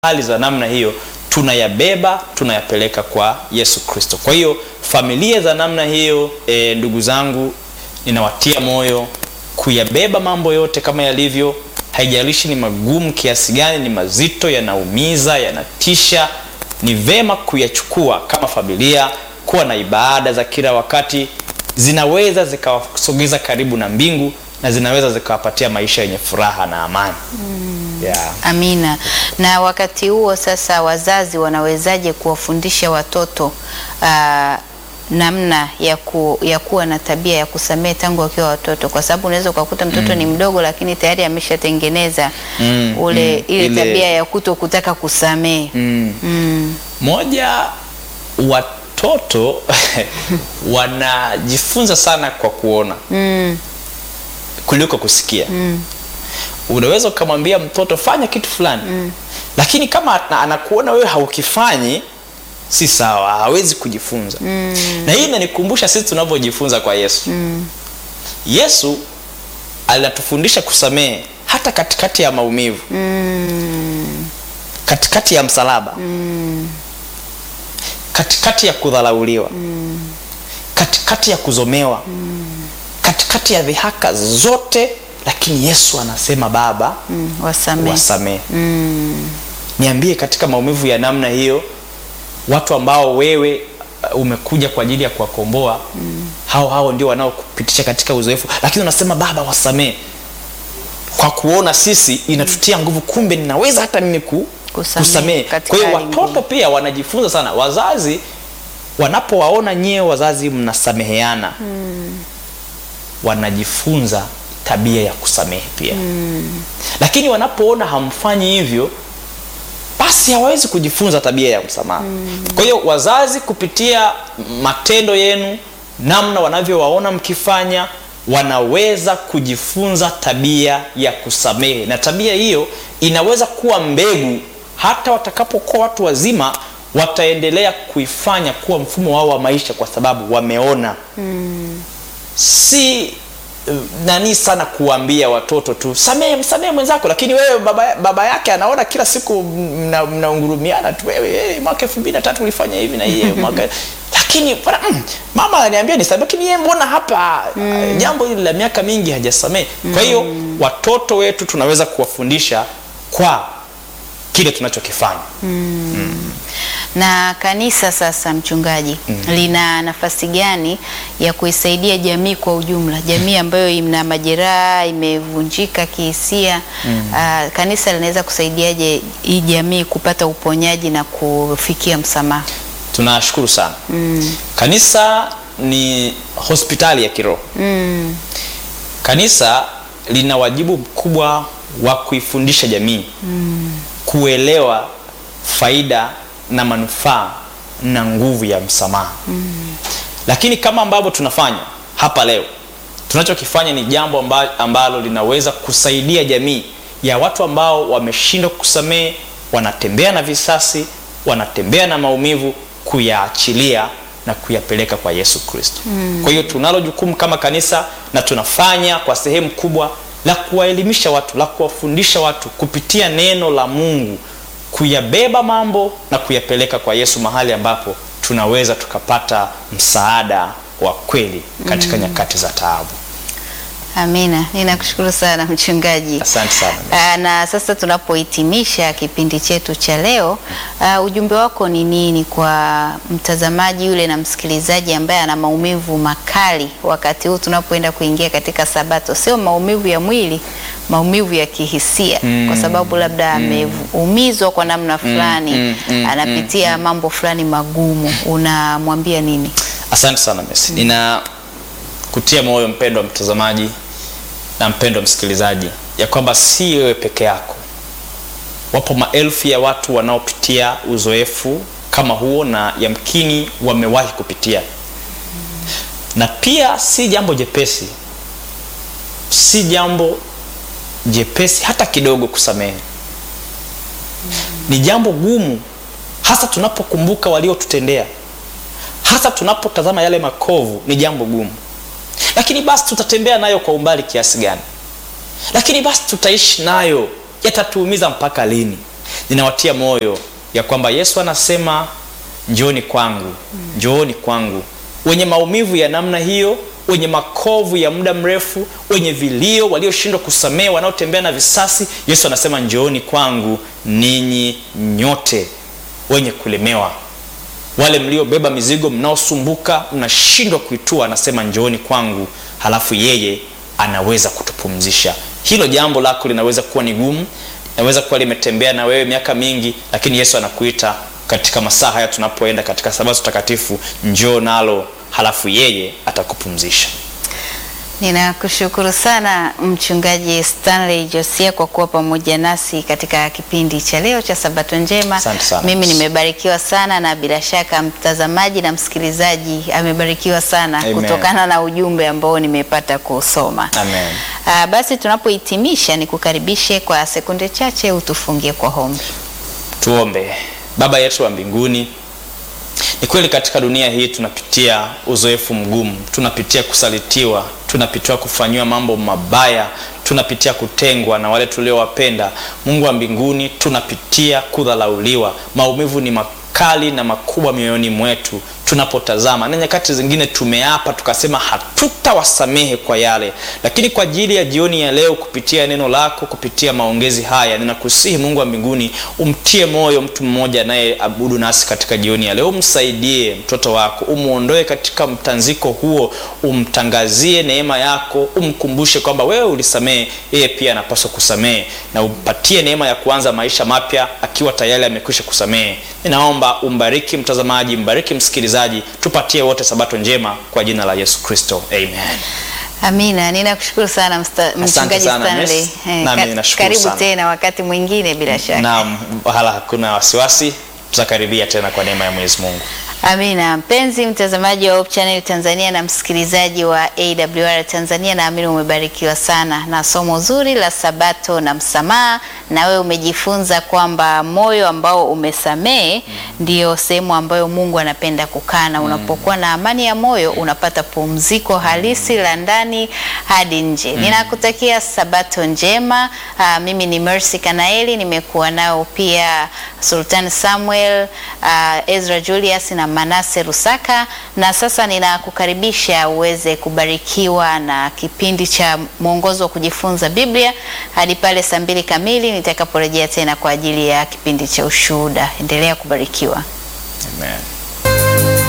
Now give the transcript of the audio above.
hali za namna hiyo tunayabeba tunayapeleka kwa Yesu Kristo. Kwa hiyo familia za namna hiyo e, ndugu zangu, ninawatia moyo kuyabeba mambo yote kama yalivyo, haijalishi ni magumu kiasi gani, ni mazito, yanaumiza, yanatisha, ni vema kuyachukua kama familia, kuwa na ibada za kila wakati, zinaweza zikawasogeza karibu na mbingu na zinaweza zikawapatia maisha yenye furaha na amani. Yeah. Amina. Na wakati huo sasa, wazazi wanawezaje kuwafundisha watoto aa, namna ya, ku, ya kuwa na tabia ya kusamehe tangu wakiwa watoto, kwa sababu unaweza ukakuta mtoto ni mdogo, lakini tayari ameshatengeneza Mm, ule mm, ile ile- tabia ya kuto kutaka kusamehe. Mm. Mm. Moja, watoto wanajifunza sana kwa kuona Mm. kuliko kusikia. Unaweza ukamwambia mtoto fanya kitu fulani, lakini kama ana- anakuona wewe haukifanyi, si sawa, hawezi kujifunza. Na hii inanikumbusha sisi tunavyojifunza kwa Yesu. Yesu anatufundisha kusamehe hata katikati ya maumivu, katikati ya msalaba, katikati ya kudharauliwa, katikati ya kuzomewa, katikati ya dhihaka zote, lakini Yesu anasema Baba, Mm. Wasamehe. wasamehe. Niambie, katika maumivu ya namna hiyo, watu ambao wewe uh, umekuja kwa ajili ya kuwakomboa hao hao ndio wanaokupitisha katika uzoefu, lakini unasema Baba, wasamehe. Kwa kuona sisi inatutia nguvu, kumbe ninaweza hata mimi ku, Kusamehe kusamehe. katika Kwa hiyo hali watoto ngumu. pia wanajifunza sana. Wazazi wanapowaona nyie wazazi mnasameheana wanajifunza tabia ya kusamehe pia lakini wanapoona hamfanyi hivyo basi hawawezi kujifunza tabia ya msamaha kwa hiyo wazazi kupitia matendo yenu namna wanavyowaona mkifanya wanaweza kujifunza tabia ya kusamehe na tabia hiyo inaweza kuwa mbegu hata watakapokuwa watu wazima wataendelea kuifanya kuwa mfumo wao wa maisha kwa sababu wameona si uh, nani sana kuambia watoto tu samehe msamehe mwenzako lakini wewe baba, baba yake anaona kila siku mna- mnaungurumiana tu wewe hey, mwaka elfu mbili na tatu ulifanya hivi na hiye mwaka lakini bwana, mm, mama ananiambia nisamehe lakini yeye mbona hapa uh, jambo hili la miaka mingi hajasamehe kwa hiyo watoto wetu tunaweza kuwafundisha kwa kile tunachokifanya Na kanisa sasa, mchungaji, lina nafasi gani ya kuisaidia jamii kwa ujumla, jamii ambayo ina majeraha, imevunjika kihisia? ah, kanisa linaweza kusaidiaje hii jamii kupata uponyaji na kufikia msamaha? tunashukuru sana kanisa ni hospitali ya kiroho Mm. kanisa lina wajibu mkubwa wa kuifundisha jamii kuelewa faida na manufaa na nguvu ya msamaha lakini kama ambavyo tunafanya hapa leo tunachokifanya ni jambo amba, ambalo linaweza kusaidia jamii ya watu ambao wameshindwa kusamehe wanatembea na visasi wanatembea na maumivu kuyaachilia na kuyapeleka kwa yesu kristo kwa hiyo tunalo jukumu kama kanisa na tunafanya kwa sehemu kubwa la kuwaelimisha watu la kuwafundisha watu kupitia neno la mungu kuyabeba mambo na kuyapeleka kwa yesu mahali ambapo tunaweza tukapata msaada wa kweli katika nyakati za taabu Amina, ninakushukuru sana mchungaji. asante sana Ah, na sasa tunapohitimisha kipindi chetu cha leo, ah, ujumbe wako ni nini kwa mtazamaji yule na msikilizaji ambaye ana maumivu makali wakati huu tunapoenda kuingia katika Sabato? Sio maumivu ya mwili, maumivu ya kihisia, kwa sababu labda ameumizwa kwa namna fulani, mm, mm, anapitia mambo fulani magumu. Unamwambia nini? asante sana Messi. nina kutia moyo mpendwa mtazamaji na mpendwa msikilizaji ya kwamba si wewe peke yako wapo maelfu ya watu wanaopitia uzoefu kama huo na yamkini wamewahi kupitia na pia si jambo jepesi si jambo jepesi hata kidogo kusamehe ni jambo gumu hasa tunapokumbuka waliotutendea hasa tunapotazama yale makovu ni jambo gumu lakini basi tutatembea nayo kwa umbali kiasi gani lakini basi tutaishi nayo yatatuumiza mpaka lini ninawatia moyo ya kwamba Yesu anasema njooni kwangu, njooni kwangu, wenye maumivu ya namna hiyo, wenye makovu ya muda mrefu, wenye vilio, walioshindwa kusamehe, wanaotembea na visasi. Yesu anasema njooni kwangu ninyi nyote wenye kulemewa, wale mliobeba mizigo, mnaosumbuka, mnashindwa kuitua, anasema njooni kwangu, halafu yeye anaweza kutupumzisha. Hilo jambo lako linaweza kuwa ni gumu, linaweza kuwa limetembea na wewe miaka mingi, lakini Yesu anakuita katika masaa haya tunapoenda katika sabato takatifu, njoo nalo, halafu yeye atakupumzisha. Ninakushukuru sana Mchungaji Stanley Josia kwa kuwa pamoja nasi katika kipindi cha leo cha Sabato Njema. Asante sana. Mimi nimebarikiwa sana na bila shaka mtazamaji na msikilizaji amebarikiwa sana Amen. kutokana na ujumbe ambao nimepata kusoma. Amen. Ah, basi tunapohitimisha nikukaribishe kwa sekunde chache utufungie kwa hombi. Tuombe. Baba yetu wa mbinguni, ni kweli katika dunia hii tunapitia uzoefu mgumu, tunapitia kusalitiwa, tunapitia kufanyiwa mambo mabaya, tunapitia kutengwa na wale tuliowapenda. Mungu wa mbinguni, tunapitia kudhalauliwa. Maumivu ni makali na makubwa mioyoni mwetu tunapotazama, na nyakati zingine tumeapa tukasema hatutawasamehe kwa yale, lakini kwa ajili ya jioni ya leo, kupitia neno lako, kupitia maongezi haya, ninakusihi Mungu wa mbinguni, umtie moyo mtu mmoja anayeabudu nasi katika jioni ya leo, umsaidie mtoto wako, umuondoe katika mtanziko huo, umtangazie neema yako, umkumbushe kwamba wewe ulisamehe, yeye pia anapaswa kusamehe, na umpatie neema ya kuanza maisha mapya akiwa tayari amekwisha kusamehe. Ninaomba umbariki mtazamaji, mbariki msikilizaji, tupatie wote sabato njema kwa jina la Yesu Kristo, amen. Amina, ninakushukuru sana msta- mchungaji sana, Stanley. Miss. Eh, Nami ka- ninashukuru karibu sana. tena wakati mwingine bila shaka. Naam, wala hakuna wasiwasi, tutakaribia tena kwa neema ya Mwenyezi Mungu. Amina. Mpenzi mtazamaji wa Hope Channel Tanzania na msikilizaji wa AWR Tanzania, naamini umebarikiwa sana na somo zuri la Sabato na msamaha, na wewe umejifunza kwamba moyo ambao umesamehe ndio sehemu ambayo Mungu anapenda kukaa, na unapokuwa na amani ya moyo unapata pumziko halisi la ndani hadi nje. Ninakutakia Sabato njema. Aa, mimi ni Mercy Kanaeli, nimekuwa nao pia Sultan Samuel, aa, Ezra Julius na Manase Rusaka, na sasa ninakukaribisha uweze kubarikiwa na kipindi cha mwongozo wa kujifunza Biblia hadi pale saa mbili kamili nitakaporejea tena kwa ajili ya kipindi cha ushuhuda. Endelea kubarikiwa. Amen.